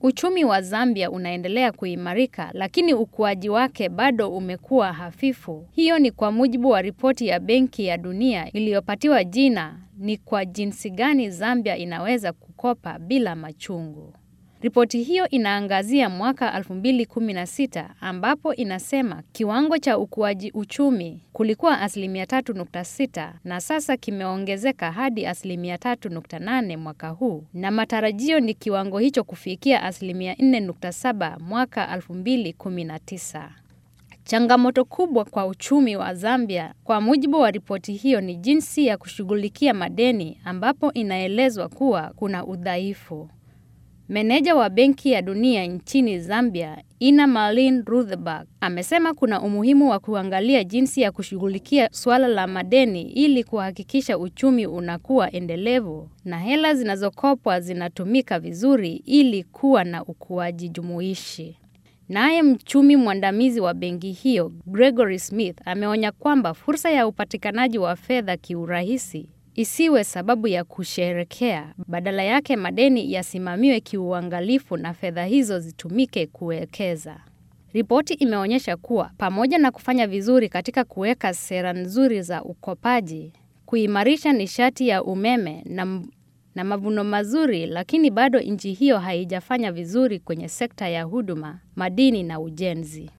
Uchumi wa Zambia unaendelea kuimarika, lakini ukuaji wake bado umekuwa hafifu. Hiyo ni kwa mujibu wa ripoti ya Benki ya Dunia iliyopatiwa jina ni kwa jinsi gani Zambia inaweza kukopa bila machungu. Ripoti hiyo inaangazia mwaka 2016 ambapo inasema kiwango cha ukuaji uchumi kulikuwa asilimia 3.6 na sasa kimeongezeka hadi asilimia 3.8 mwaka huu, na matarajio ni kiwango hicho kufikia asilimia 4.7 mwaka 2019. Changamoto kubwa kwa uchumi wa Zambia kwa mujibu wa ripoti hiyo ni jinsi ya kushughulikia madeni ambapo inaelezwa kuwa kuna udhaifu. Meneja wa Benki ya Dunia nchini Zambia, Ina Marlene Rutherberg, amesema kuna umuhimu wa kuangalia jinsi ya kushughulikia suala la madeni ili kuhakikisha uchumi unakuwa endelevu na hela zinazokopwa zinatumika vizuri ili kuwa na ukuaji jumuishi. Naye mchumi mwandamizi wa benki hiyo, Gregory Smith, ameonya kwamba fursa ya upatikanaji wa fedha kiurahisi isiwe sababu ya kusherekea. Badala yake, madeni yasimamiwe kiuangalifu na fedha hizo zitumike kuwekeza. Ripoti imeonyesha kuwa pamoja na kufanya vizuri katika kuweka sera nzuri za ukopaji, kuimarisha nishati ya umeme na, na mavuno mazuri, lakini bado nchi hiyo haijafanya vizuri kwenye sekta ya huduma, madini na ujenzi.